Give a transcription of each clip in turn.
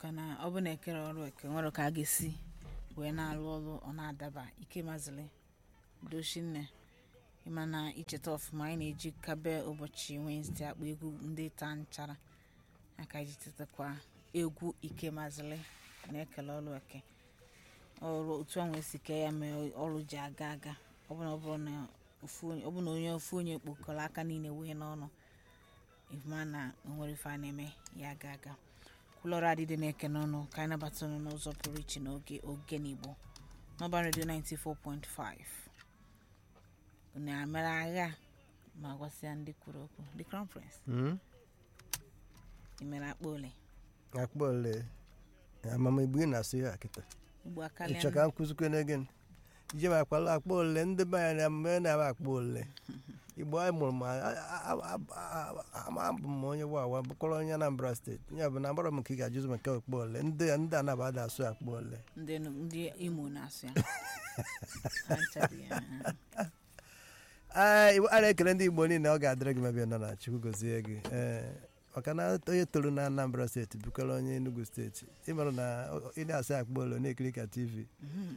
maka na ọ bụ na ekere ọrụ eke nwere ka a ga-esi wee na-alụ ọrụ ọ na-adaba ike mazịrị dochinne ịma na icheta ọfụma anyị na-eji kabe ụbọchị Wednesday akpọ egwu ndị taa nchara aka iji tetakwa egwu ike mazịrị na-ekele ọrụ eke ọrụ otu ahụ esi kee ya mee ọrụ ji aga aga ọ bụ na ọ bụrụ na ofu onye- ọ bụ na onye ofu onye kpokọrọ aka niile wee n'ọnụ ịma na onwere ife a na-eme ya aga aga kwulọrọ adịdị na-eke n'ọnụ ka anyị nabata unu n'ụzọ pụrụ iche n'oge oge n'igbo n'ọba redio 94.5 unu amere agha ma gwasịa ndị kwuru okwu the crown prince Mm? imere akpa ole akpa ole amamigbo ị na-asụ ya kịta ugbo aka ịchọ ka m kụzikwe n'ege ije m akpala akpa ole ndị be anyị na na-aba akpa ole igbo anyị mụrụ m abụ m onye wawa bụkọrọ onye Anambra steeti ya bụ na agbara m ka ị ga-ajụzi maka akpa ole ndị ndị anaba ada asụ akpa ole ndị ndị imo na-asụ ya Ha nchaghị ya, ha. Ee, Igbo- a na-ekele ndị igbo niile ọ ga-adịrị gị mabịa nọ na chukwu gozie gị ee maka na onye toro na Anambra steeti bụkọrọ onye Enugu steeti ịmarụ na ọ- ị na-asị akpa ole na-ekiri ka tv Mhm.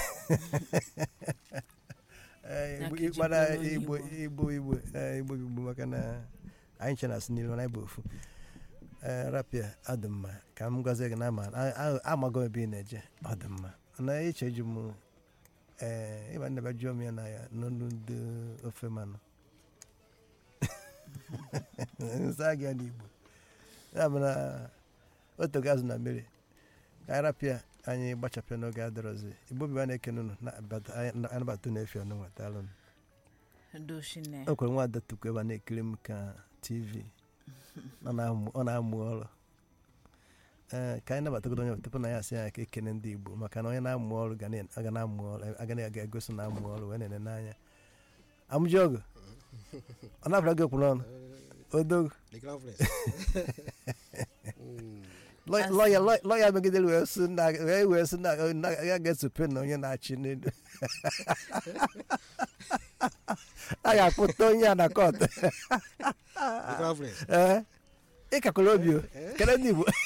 Ee, Ya Igbo- ka iji mana bụrụ onye igbo Igbo. igbo igbo ee, igbo igbo maka na anyị che na-asị n'ilu mana anyị bụ ofu ee rapịa ọ dị mma ka m gwazie gị na ama a- a- amago m ebe ị na-eje ọ dị mma na iche ji m ee ịba nnebe jụọ m ya na ya n'olu ndị ofe manụ nsa gị ya n'igbo ya bụ na otogo azụ na mmiri ka anyị rapịa anyị gbachapịa n'oge adịrọzi igbo biba na-ekene unu na-abata- anyị anabata na-efi ọnụ nwetalụ m dochinne o kwere nwa ada tukwu ebe a na-ekiri m ka tv ọ na-amụ ọ na-amụ ọrụ ee ka anyị nabatagodo onye tupu na ya asị ya ka ekene ndị igbo maka na onye na-amụ ọrụ ga na- aga na-amụ ọrụ aga na-aga egosi na amụ ọrụ wee na-ene n'anya amụji ọgụ ọ na-abara gị okwu n'ọnụ odogo The Crown Prince. Mm. Lọ- lọya lọ- lọya megidere wee sị na wee wee sị na na ya ga-esope na onye na-achị n'elu a ga-akpụta onye a na kọt The Crown Prince. ee ịkakwara obi o kele ndị igbo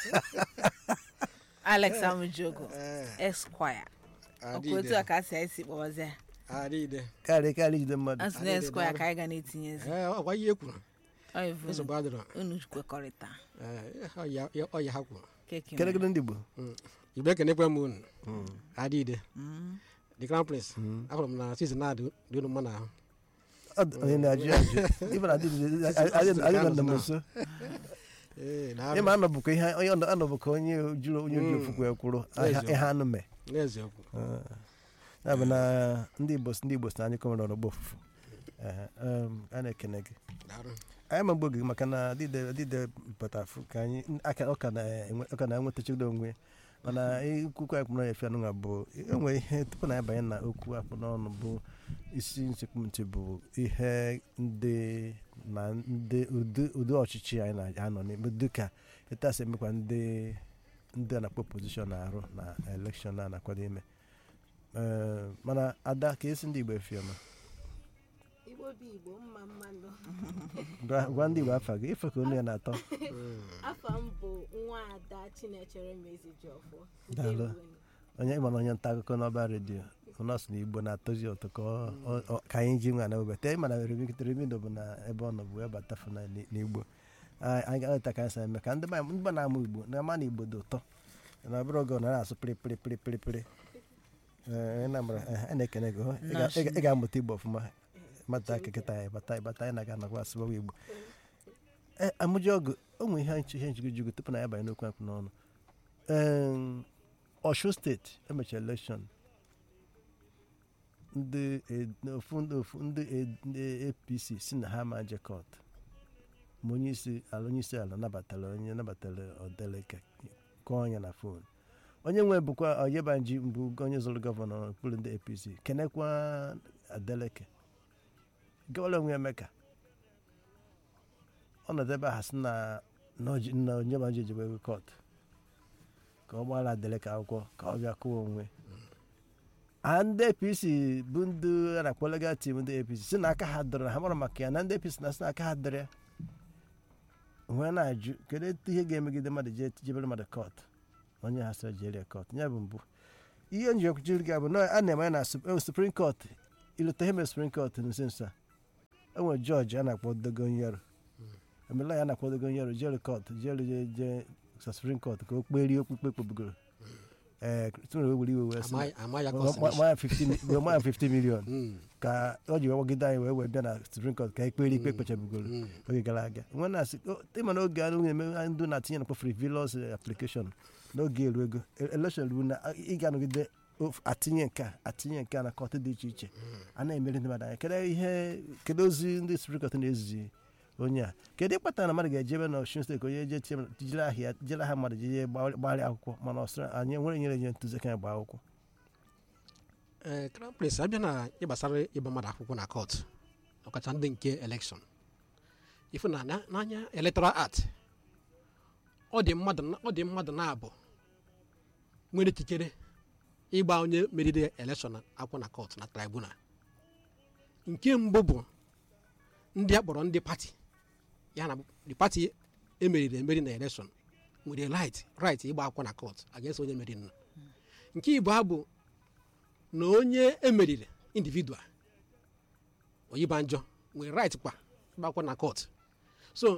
alex amujogo Eh, esquire ọkwa otu a ka a si anyị si kpọbazi ya adịghị. karị karị jide mmadụ a sị na esquire ka anyị ga na-etinyezi Eh, ọ gwa ihe e kwuru. Ọ ivu Nsogbu adịrọ. unu kwekọrịta Eh, ọ ya- ya- ọ ya ha kwuru. keki kele gị ndị igbo Igbo ekenekwe m unu. Adịghị. Mm. The Crown Prince. Ahụrụ m na season na-adị dị unu mma n'ahụ. Ọ dị- onye na-ajụ ya ajụ ibe na adị na nna m nso Eh, na-arụ. ịma anọbụkwa ihe onye ọnọ- anọbụkwa onye jụrụ onye ji ofu kwee kwuru N'eziokwu. ihe anụ mee N'eziokwu. ya bụ na ndị igbo ndị igbo si na anyị kọmere ọrọgbo ofufu Ee, um, a na-ekene gị Daalụ. anyị ma gị maka na dide dide pụtafụ ka anyị aka ọ ka na-enwe- ọ ka na-enwetachido onwe ya. mana ikwukwu anyị kpụrụ efe anụnwa bụ enwe ihe tupu na anyị banye na okwu akpụ n'ọnụ bụ isi nsekpụntị bụ ihe ndị na ndị ụdị ụdị ọchịchị anyị na-anọ n'ime dịka etasị emekwa ndị ndị a na-akpọ pozishọn na-arụ na elekshọn a na-akwado ime Ee, mana ada ka esi ndị igbo efi ọma igbo bụ igbo mma mmanụ Gwa- gwa ndị igbo afa gị ife ka onu ya na-atọ afọ m bụ nwa ada chinechere mezijiọfọ Daalụ. onye ịma na onye nta akụkọ n'ọba redio nọọsụ na igbo na-atọzi ụtọ ka ọ- ọ- ọ- ka anyị ji nwa na webata ịma na remido bụ na ebe ọ nọ bụ wee bata fụ na n'igbo anyị anyị ga-ata ka anyị sa eme ka ndị be anyị- ndị be na-amụ igbo na ama na igbo dị ụtọ na ọ bụrụ oge ọ na na-asụ pịrịpịrị pịrịpịrị Ee, ị na-amara- eh, anyị na-ekene gị hụ. Ị ga- ị ga- ị ga-amụta igbo ọfụma mata kịkịta anyị bata bata anyị na-aga nakwa asụbawa igbo ee amụji ọgụ o nwere ihe nche ihe njigojigo tupu na ya banye n'okwu akpụ n'ọnụ Em, Ọshun steeti emechara elekshọn ndị e- ofu ndị ofu ndị e- ndị apc si na ha ma jekọt ma onye isi ala onye isi ala nabatara onye nabatara odeleke kọọ onye na fon onye nwe bụkwa oyebanji mbụ onye zụrụ gọvanọ n'okpuru ndị apc kenekwa adeleke gọvanọ onwe emeka ọnọdụ ebe a sị na na oji- na onyebanji ejebe ego kọt ka ọ gbara adeleke akwụkwọ ka ọ bịa kụwa onwe a ndị apc bụ ndị a na-akpọ legal team ndị apc si na aka ha dọrọ ha mara maka ya na ndị apc na si na aka ha dọrọ ya onwe na-ajụ kedu etu ihe ga-emegide mmadụ jee jebere mmadụ kọt onye ha sịrị jerie kọt ya bụ mbụ ihe nji ekwuchiri gị bụ na a na-eme ya na Sup- eh, suprim kọt ileta ihe mere suprim kọt nso nso a enwere jọji a na-akpọ dogonyaro emela ya a na-akpọ dogonyaro jere kọt jere je je sa suprim kọt ka o kperie okpukpe kpebugoro ee tụrụ wee were iwe wee sị Ama- ama ya ma- kọsịrị ma- isi. ma ya 15 wee ma ya 50 million Mm, ka o ji wee gbagide anyị wee wee bịa na suprim kọt ka ekpere ikpe kpechabugoro mm. oge gara aga nwe na-asị ịma na oge a na-eme ndị na-atinye na frivolous application n'oge eru ego election ruo na ị ga-anọgide of- atinye nke a atinye nke a na kọt dị iche iche a na-emeri ndị mmadụ anya kedu ihe kedu ozi ndị supreme court na-ezizi onye a kedu ịkpata na mmadụ ga-eje ebe na Osun steeti ka onye je tie jiri ahịa jiri aha mmadụ jeje gbagharịa akwụkwọ mana ọ sịrị anyị nwere nyere nye ntụzi ka ya gbaa akwụkwọ ee crown prince abịa na ịgbasara ịgba mmadụ akwụkwọ na kọt ọkacha ndị nke elekshọn ifu na na- n'anya electoral act ọ dị mmadụ na- ọ dị mmadụ na-abụ nwere ikikere ịgba onye meriri elekshọn akwụkwọ na kọt na tribunal nke mbụ bụ ndị a kpọrọ ndị pati ya na the pati emeriri emeri na elekshọn nwere right right ịgba akwụkwọ na kọt against onye meriri nọ nke ịbụọ bụ na onye emeriri individual oyibanjọ nwere right kwa gbakwa na court so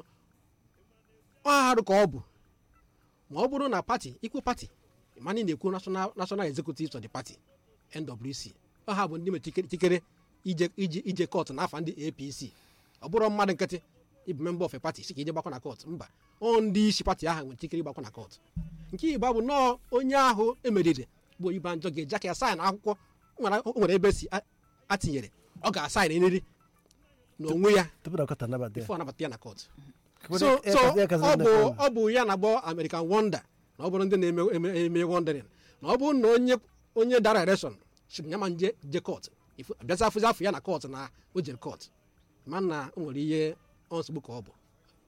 ọ arụ ka ọ bụ ma ọ bụrụ na pati ikwu pati mana ị na-ekwu national national executive of the party nwc ọ ha bụ ndị nwere ikike- ikikere ije ije ije court n'afa ndị apc ọ bụrụ mmadụ nkịtị ịbụ member of a party si ka ije gbakwa na court mba ọ ndị isi pati ahụ nwere ikikere ịgbakwa na court nke ịgba bụ nọọ onye ahụ emeriri bụ oyibanjọ ga-eji aka ya saịn akwụkwọ o nwere- o nwere ebe si a- atinyere ọ ga-asaịn nri n'onwe ya tupu na kọta nabata ya bifo anabata ya na court Kedu so ya so kasị- ya kasị ọ ndị bụ fọrọ? ọ bụ ya na-agbọ American Wonder na ọ bụrụ ndị na-eme eme- eme wondering na ọ bụrụ na onye onye dara election siri ya ma nje je court Ifu- abịazi afụzi afọ ya na court na o jere court ma na o nwere ihe ọ nsogbu ka ọ bụ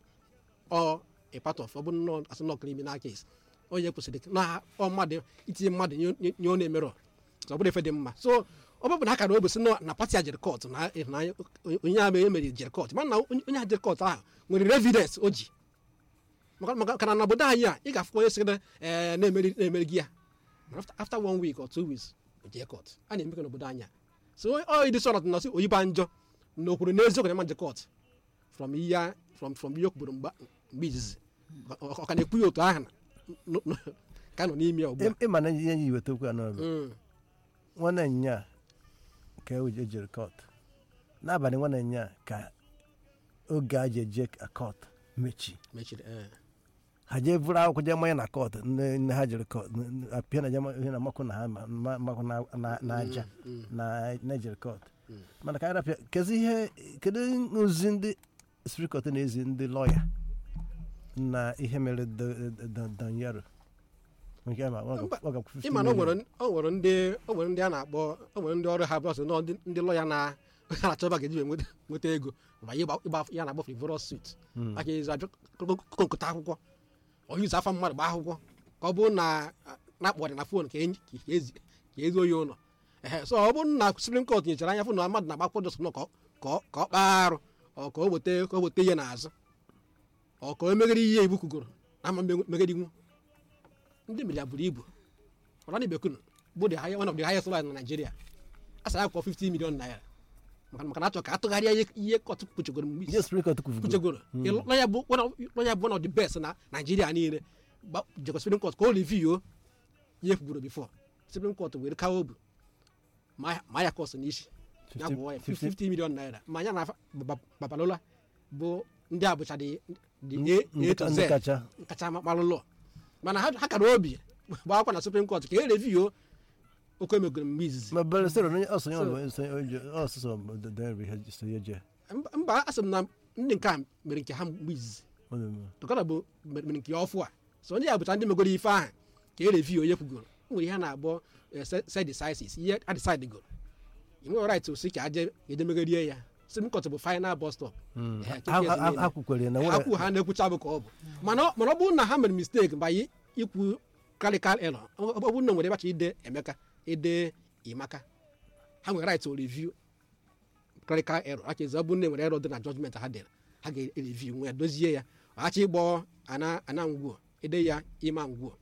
ọ a part of ọ bụ nnọọ asị nọ criminal case onye kwesịrị na ọ mmadụ itinye mmadụ nye- nye nye ọ na-emerọ so ọ bụrụ efe dị mma so ọ bụ na akara obosi na pati a jere court na na onye ahụ emere jere court mana na onye onye ahụ jere court ahụ nwere evidence o ji maka maka kana na obodo anyị a ị ga-afụkwa onye sịrị ee na-emeri na-emeri gị ya But after, after one week or two weeks o jee court a na-eme ka n'obodo anyị a so ọ ịdị sọrọ na sị oyiba njọ na okwuru n'eziokwu na ma je court from ihe from from ihe o kwuburu mgba mgbe izizi ọ ọ ka na-ekwu ya otu ahụ na- n- n- ka nọ n'ime ya ugbu a Ị- ịma na ihe ji weta okwu a n'ọbụ Mm. nwanne nya ka e jere kọt n'abalị nwanne nya ka oge a ji eje kọt mechi mechiri ee ha jee buru akwụkwọ jee manye na kọt nne nne ha jere kọt apịa na jee ihe na makụ na ha ma- ma- makụ na- na- na aja Mm. na na-ejere kọt Mm. mana ka anyị rapịa kedu ihe kedu ozi ndị spiri kọt na-ezi ndị lọya na ihe mere danyero nke ama ọ ga- ọ ga 50 ịma na o million. nwere o nwere ndị o nwere ndị a na-akpọ o nwere ndị ọrụ ha bụ ọsọ nọ ndị ndị lọya na ha na-achọba ga-eji wee nweta nweta ego ma ịgba ịgba ya na-agba frivolous suit Mm. aka ezi abịa kokota akwụkwọ onye izu afa mmadụ gbaa akwụkwọ ka ọ bụrụ na na-akpọrị na fon ka enyi- ka ezi ka ezuo ya ụlọ ehe so ọ bụrụ na Supreme Court nyechara anya fụ na mmadụ na-agba akwụkwọ jọs nọ ka ọ- ka ọ ka ọ kpaa arụ ọ ka o weta ka o weta ihe n'azụ ọ ka o meghere ihe iwu kwugoro na ama meghedinwu ndị mmiri ya buru ibu ọra na bekunu bụ the high- one of the highest lawyer na Nigeria a sara akwụkwọ 50 million naira maka maka na achọ ka atụgharịa ihe ihe kọtụ kpuchegoro mgbe Ihe Supreme Court kwuru kpuchegoro lọya bụ one of- lọya bụ one of the best na Nigeria niile gba- jekwa Supreme Court ka o review ihe kwuburu before Supreme Court were kawo obu ma ma ya kọsụ n'isi ya bụ ya 50 million naira ma ya na afa- Baba- Babalola bụ ndị abụcha dị dị A- A to ndị Z kacha kacha malụ lọ mana ha ha kara obi gbaa akwa na Supreme Court ka e review oke emegoro mgbe izizi ma bere sịrị onye ọsọ ya So- bụ nsọ oje ọsụsọ dere ihe so ya je mba mba asị m na ndị nke a mere nke ha mgbe izizi tọkọta bụ mere nke ọfụ a so ndị a bụcha ndị megoro ife ahụ ka e review onye kwugoro o nwere ihe a na-agbọ set decisis ihe a decide goro i nwere right osi ka aje eje megorie ya Supreme Court bụ final bus stop Ehe, tupu ya esi niile. ha kwukwere na ha nwere kwụ ha na-ekwucha bụ ka ọ bụ mana ọ- mana ọ bụrụ na ha mere mistake mba yi- ikwu clerical error ọ ọ bụrụ na o nwere ebacha ide emeka ide imaka ha nwere right to review clerical error aka ezi ọ bụrụ na e nwere error dị na judgment ha dere ha ga-ereview nwe ya dozie ya ọghachi ịgbọ ana ana ngwuo ede ya ịma ngwuo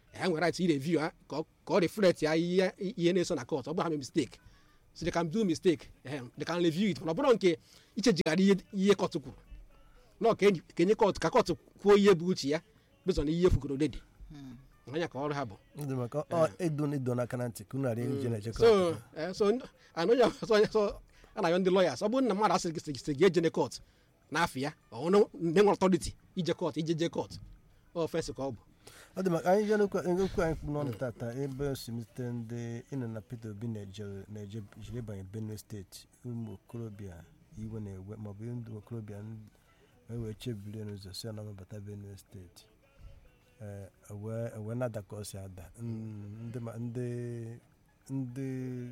ha nwere right ireview ha ka ọ- ka ọ reflect ya ihe ihe na-eso na court ọ bụrụ ha mee mistake so they can do mistake eh, they can review it mana ọ bụrụ nke ichejigharị ihe ihe court kwuru nọ ka enyi- ka enye court ka court kwuo ihe bụ uche ya bezọ na ihe kwugoro dedi anya ka ọrụ ha bụ ndị maka ọ edo edo n'aka na ntị ka unu ghara ije na-eje so eh, so ndị- ana onye ọzọ onye so a na-ayọ ndị lawyers ọ bụrụ na mmadụ asị gị sị gị ejene court n'afọ ya ọ na ndị nwere authority ije court ije je court ofensi ka ọ bụ ọ dị maka anyị jee n'okwu okwu anyị kwu n'ọnụ tata ebe o si mete ndị ịnọ na Peter Obi na-eje na-eje jiri ịbanye Benue steeti ụmụ okorobịa iwe na-ewe maọbụ ndị okorobịa ndị- wee chebiri n'ụzọ si na mabata Benue steeti ee wee wee na-ada ka ọ si ada Mm, ndị ma- ndị ndị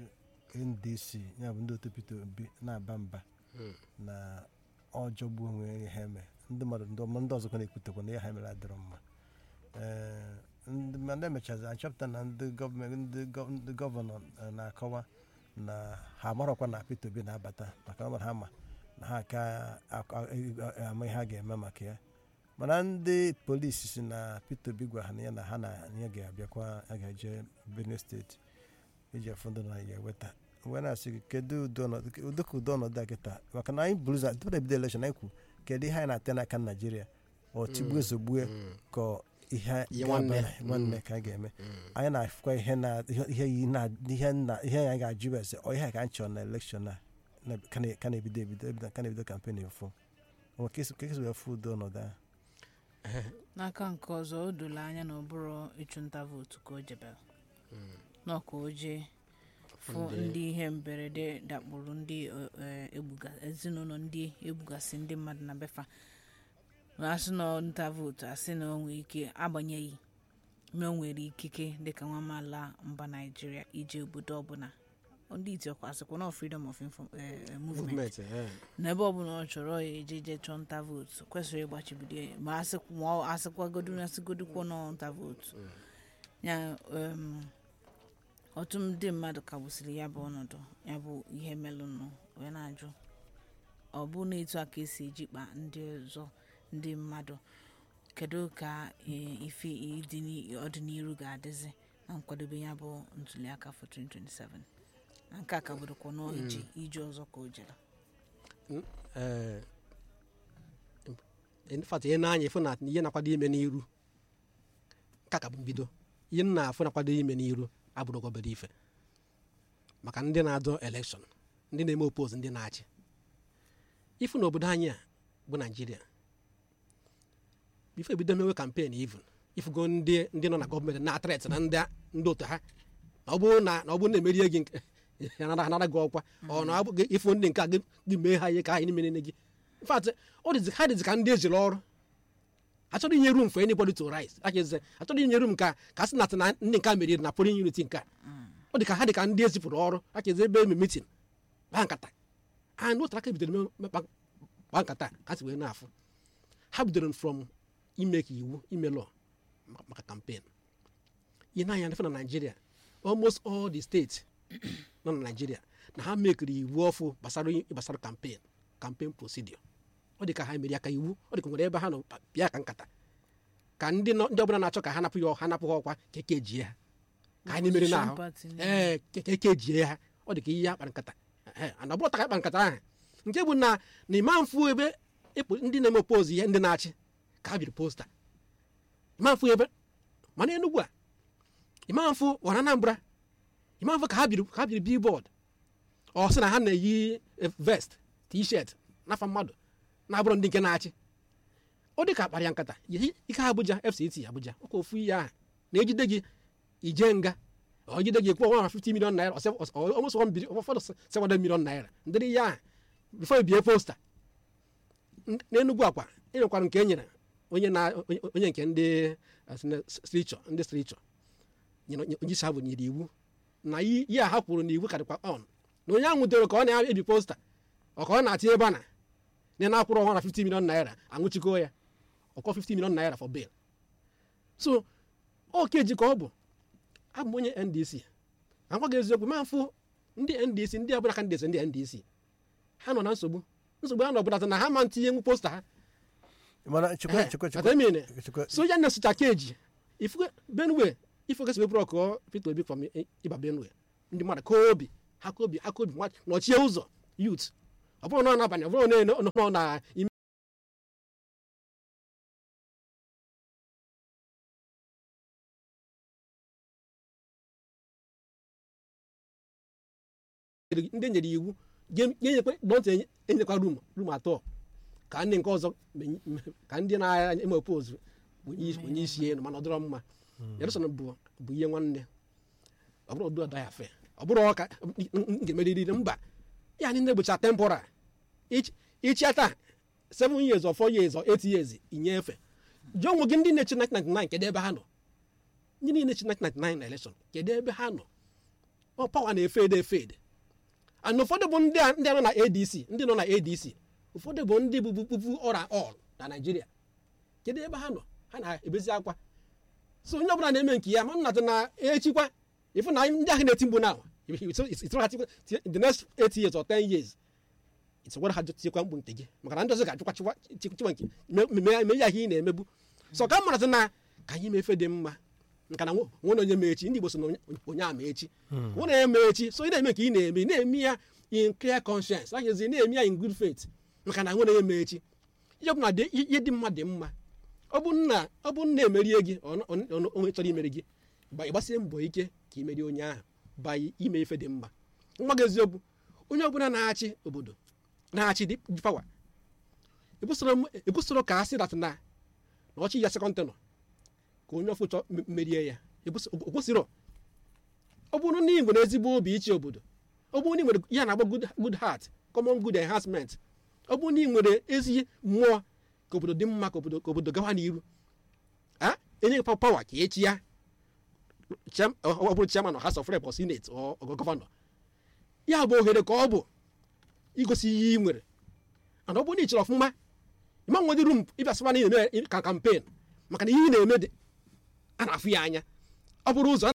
NDC ya bụ ndị otu Peter Obi na-aba mba na ọ jọgbuo onwe ya ha eme ndị mmadụ ndị ọma ndị ọzọkwa na-ekwutekwa na ihe ha mere adịrọ mma ee ndị mana emechazi achọpụta na ndị gọọmenti ndị gọ- ndị gọvanọ eh, na-akọwa na ha amarọkwa na Peter Obi na-abata maka ọ mara ha ma na ha ka ak- a- e- ama ihe ha ga-eme maka ya mana ndị polisi si na Peter Obi gwa ha na ya na ha na ya ga-abịakwa ya ga-eje Benue steeti iji afụ ndị na ya eweta wee na-asị gị kedu ụdị ọnọdụ ụdị ka ụdị ọnọdụ a kịta maka na anyị bụrụza tupu na ebido elekshọn anyị kwu kedu ihe anyị na-ate n'aka Naijiria ọ tigbue zogbue ka ihe Ihe ga-aba nwanne. na- nwanne ka a ga-eme anyị na-afụkwa ihe na ihe ihe yi na ihe na ihe anyị ga-ajụ bụ ese ọ ihe a ka anyị chọrọ na elekshọn a na- ka na- ka na-ebido ebido ebido ka na-ebido kampen efu ọ ka esi ka esi wee fụ ụdị ọnọdụ ahụ n'aka nke ọzọ o doro anya na ọ bụrụ ịchụnta vootu ka o jebere nọ ka o jee fụ ndị ihe mberede dakpuru ndị eh, eh, egbuga ezinụlọ ndị egbugasị ndị mmadụ na befa asị na ọ nta vootu asị na o nwere ike agbanyeghị na o nwere ikike dịka nwa amaala mba naijiria ije obodo ọbụla ndị itiokwa asịkwa na freedom of info- eh, eh, movement movement eh. n'ebe ọbụla ọ chọrọ ya eje je chọọ nta vootu kwesịrị ịgbachibido ya ma asịkwa- ma ọ asịkwagodu na asịgodukwo nọ nta vootu ya em, ọtụtụ ndị mmadụ kagbusiri ya bụ ọnọdụ ya bụ ihe melụnụ wee na-ajụ ọ bụ na etu a ka esi ejikpa ndị ọzọ ndị mmadụ kedu ka eh, ife ịdị n'i- ọdịnihu ga-adịzi na nkwadobe ya bụ ntuliaka for 2027 na nke a ka bụrụkwa na iji ije ọzọ ka o jere Eh, in fact ihe na-anya ịfụ na ihe na-akwado ime n'iru ka ka bụ mbido ihe m na-afụ na-akwado ime n'iru abụrụ obere ife maka ndị na-adọ elekshọn ndị na-eme opoz ndị na-achị ifu na obodo anyị a bụ naijiria ife ebido mewe kampen even ifugo ndị ndị nọ na gọọmenti na-atret na ndị ndị otu ha na ọ bụrụ na na ọ bụrụ na emerie gị nke ya nara nara gị ọkwa ọ na ọ bụ gị- ịfụ ndị nke a gị gị mee ha ihe ka ha nimere gị in fact ọ dịzi ha dịzi ka ndị ejiri ọrụ achọrọ inye room for anybody to rise aka eze achọrọ inye room ka ka sị na na ndị nke a meriri na polling unity nke a ọ dị ka ha dị ka ndị ezipụrụ ọrụ aka eze ebe eme meeting kpaa nkata a na otu aka bidoro me- me- kpa kpaa nkata ha si wee na-afụ ha bidoro from ime ka iwu ime law ma- maka campaign ihe na-anya na Nigeria almost all the states nọ na Nigeria na ha mekiri iwu ọfụ gbasara gbasara campaign campaign procedure ọ dị ka ha mere ya ka iwu ọ dị ka nwere ebe ha nọ bịa ka nkata ka ndị nọ- ndị ọbụla na-achọ ka ha napụ ya ha napụ ha ọkwa ka eke jie ha ka anyị mere Opposition n'ahụ party niile. ee ka eke jie ha ọ dị ka ihe akpara nkata Ee, ana ọ bụrụ ta ka akpa nkata ahụ nke bụ na na ịma mfu ebe ịpụ- ndị na-eme opozi ihe ndị na-achị ka ha biri posta ịma mfu ebe mana Enugu a ịma mfu ọra Anambra ịma mfu ka ha biri ka ha biri billboard ọ sị na ha na-eyi eh, vest t-shirt n'afa mmadụ na-abụrụ ndị nke na-achị ọ dị ka akpara ya nkata Ihe- ike Abuja FCT Abuja ọkwa ofu ihe ahụ na-ejide gị ije nga ọ jide gị kwụọ 150 million naira or seven- or almost 1 billion ụfọdụ 700 million naira ndị ihe ahụ before bie posta N- n'Enugu akwa e nwekwara nke e nyere onye na onye- onye nke ndị strichọ ndị strichọ nyere onye onye isi ha bụ nyere iwu na ihe ihe a ha kwuru na iwu ka dịkwa on na onye ahụ nwụdere ka ọ na-ebi posta ọ ka ọ na-atinye ebe a na na na-akwụrụ ọnwa na 50 million naira anwụchiko ya ọkọ 50 million naira for bail so ọ keji ka ọ bụ abụ m onye ndc agwa gị eziokwu ma mfụ ndị ndc ndị ọbụla ka ndc ndị ndc ha nọ na nsogbu nsogbu ha nọbụlata na ha ma ntinye nwu posta ha mana chekwa Eh, chekwa ata emene. chekwa so ya na-esocha keji ifu benue ife oge si wepụrụ ọkụ peter obi from I- ịba benue ndị mmadụ ka obi ha ka obi ha ka obi nwa- nọchie ụzọ yut ọ bụrụ na ọ n'abalị ọ bụrụ na ọ nọ na ime ndị nyere iwu ga-enyekwa dọnta enyekwa rum rum atọ ka ndị nke ọzọ menye- ka ndị na-eme opozu onye isi elu mana ọ dịrọ mma Yelson bụ bụ ihe nwanne ọ bụrụ ọdụ ọda ya fe ọ bụrụ ọka m ga-emeriri mba ya ndị gbocha tempora ichia taa 7 years or 4 years or 8 years inyefe jụọ onwe gị ndị na-echi 1999 kedu ebe ha nọ ndị niile chi 1999 na election kedu ebe ha nọ ọ pawa na-efede efede and ụfọdụ bụ ndị a ndị a nọ na adc ndị nọ na adc ụfọdụ bụ ndị bụ pupu ọra ọl na naijiria kedu ebe ha nọ ha na-ebezi akwa so onye ọbụla na-eme nke ya ma nnatụ na echikwa ịfụ na ndị ahụ na-eti mgbu na the next 8 years or 10 years itụkwara ha tikwa mgbu nke gị maka na ndị ọzọ ga-achụkwa chịkwa chịkwa nke mee ya ihe ị na-emegbu so ka mmaratụ na ka anyị mefe dị mma nka na nwe na onye ma echi ndị igbo so na onye- onye ama echi nwe na onye ma echi so ị na-eme nke ị na-eme ị na-eme ya in clear conscience ahịazi na-eme ya in good faith maka na nwe na onye ma echi ihe ọbụla dị ihe dị mma dị mma ọ bụ nna ọ bụ nna emerie gị ọ- ọ- ọ- onye chọrọ imeri gị gba ịgbasie mbọ ike ka imerie onye ahụ ba ime ife dị mma nwa gị eziokwu onye ọbụla na-achị obodo na-achị dị dị pawa ebusoro ka a sị dat na na ọchị ya sekọnd tenọ ka onye ọfụ chọ m- merie ya Ebuso- o kwesịrọ ọ bụrụ na ị nwere ezigbo obi ichi obodo ọ bụrụ na ị nwere ya na-agba good good heart common good enhancement ọ bụrụ na ị nwere ezi mmụọ ka obodo dị mma ka obodo ka obodo gawa n'iru a enye gị pawa ka echi ya Chair- ọ ọ bụrụ chairman of house of rep or senate or or gọvanọ ya bụ ohere ka ọ bụ igosi ihe ị nwere mana ọ bụrụ na ị chere ọfụma ịma nwedị rum ịbịa sịba na ị na-eme ka kampen maka na ihe ị na-eme dị a na-afụ ya anya ọ bụrụ ụzọ